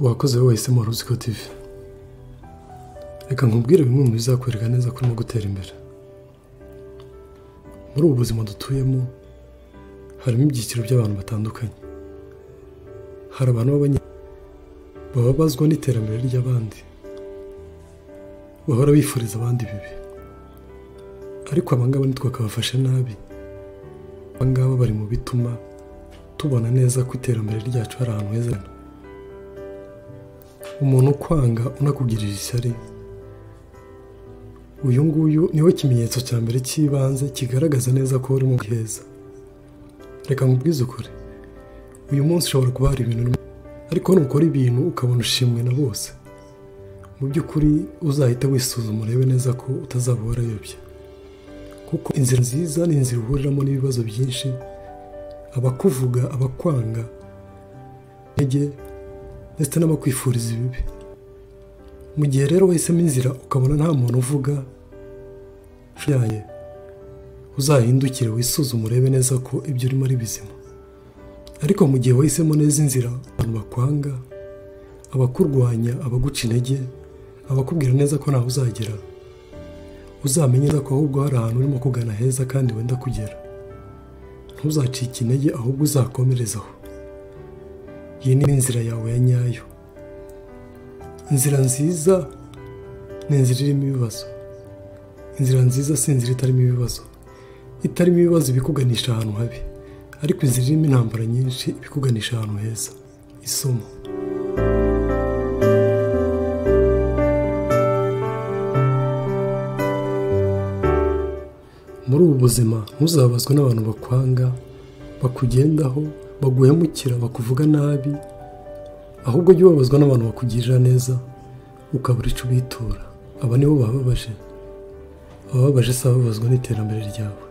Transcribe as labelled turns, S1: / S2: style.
S1: wakoze wowe wahisemo waruziko TV reka nkubwire bimwe mu bizakwereka neza ko urimo gutera imbere muri ubu buzima dutuyemo harimo ibyiciro by'abantu batandukanye hari abantu b'abanye bababazwa n'iterambere ry'abandi bahora bifuriza abandi bibi ariko abangaba ntitwakabafashe nabi abangaba bari mu bituma tubona neza ko iterambere ryacu hari ahantu heza umuntu ukwanga unakugirira ishyari uyu nguyu niwe kimenyetso cya mbere cy'ibanze kigaragaza neza ko uri mu heza reka nkubwize ukuri uyu munsi ushobora kuba hari ibintu ariko nukora ibintu ukabona ushimwe na bose mu by'ukuri uzahita wisuzuma urebe neza ko utazaba warayobye kuko inzira nziza ni inzira uhuriramo n'ibibazo byinshi abakuvuga abakwanga intege ndetse n'abakwifuriza ibibi mu gihe rero wahisemo inzira ukabona nta muntu uvuga yaye uzahindukire wisuzume urebe neza ko ibyo urimo ari bizima ariko mu gihe wahisemo neza inzira abantu bakwanga abakurwanya abaguca intege abakubwira neza ko ntawe uzagera uzamenye neza ko ahubwo hari ahantu urimo kugana heza kandi wenda kugera ntuzacike intege ahubwo uzakomerezaho iyi ni inzira yawe ya nyayo inzira nziza ni inzira irimo ibibazo inzira nziza si inzira itarimo ibibazo itarimo ibibazo ibikuganisha ahantu habi ariko inzira irimo intambara nyinshi ibikuganisha ahantu heza isomo muri ubu buzima ntuzabazwe n'abantu bakwanga bakugendaho baguhemukira bakuvuga nabi ahubwo jya ubabazwa n'abantu bakugirira neza ukabura ico ubitura aba nibo bababaje abababaje si ababazwa n'iterambere ryawe